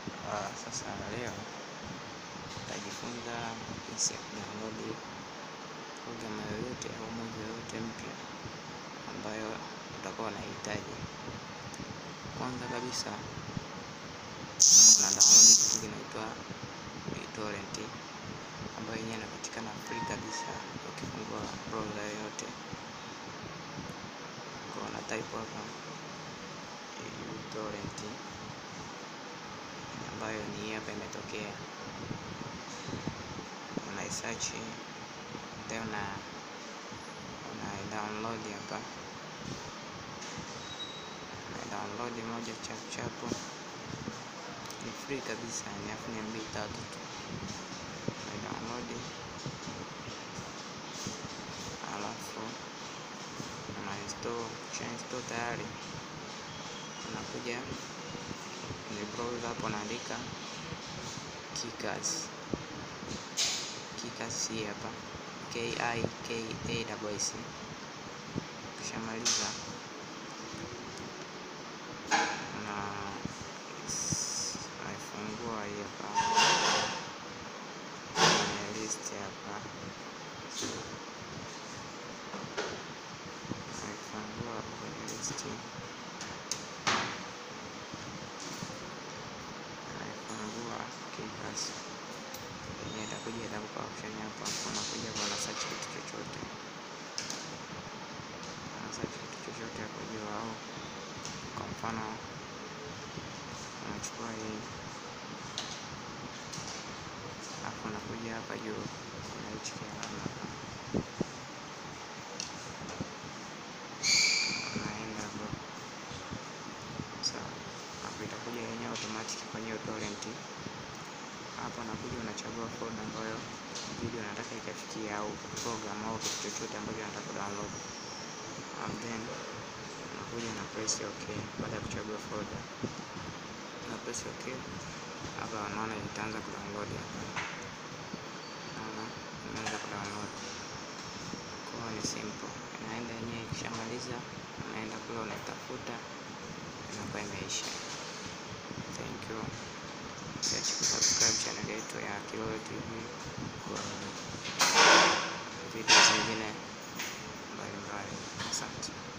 Uh, sasa leo tutajifunza jinsi ya kudownload programu yoyote au movie yoyote mpya ambayo utakuwa unahitaji. Kwanza kabisa kuna download kitu kinaitwa BitTorrent ambayo yenyewe inapatikana free kabisa ukifungua browser yoyote. Kwa una type hapa BitTorrent ambayo ni hii hapa imetokea, unaisearch then una una download hapa, una download moja chap chapu, ni free kabisa, ni afu ni MB tatu tu, una download alafu una install. Ukisha install tayari unakuja kwenye browser hapo unaandika Kickers. Kickers hii hapa K I K A S. Ukishamaliza na naifungua hii hapa kwenye list hapa, naifungua kwenye list naifungua Kickers yenyewe itakuja itakupa option hapa, unakuja kwa search kitu chochote, una search kitu chochote hapo juu, au kwa mfano unachukua hii alafu unakuja hapa juu, kuna hichi kialama hapa, unaenda hapo sawa, hapo itakuja yenyewe automatic kwenye torrent hapa unakuja unachagua folder ambayo video unataka ikafikia au program au kitu chochote ambacho unataka kudownload, and then unakuja na press okay. Baada ya kuchagua folder na press okay, hapa unaona itaanza kudownload hapa, naona imeanza kudownload. Kwa hiyo ni simple, inaenda yenyewe. Ikishamaliza unaenda kule unaitafuta, inakuwa imeisha. Thank you. Usiache kusubscribe channel yetu ya Kilole TV kwa video zingine mbalimbali. Asante.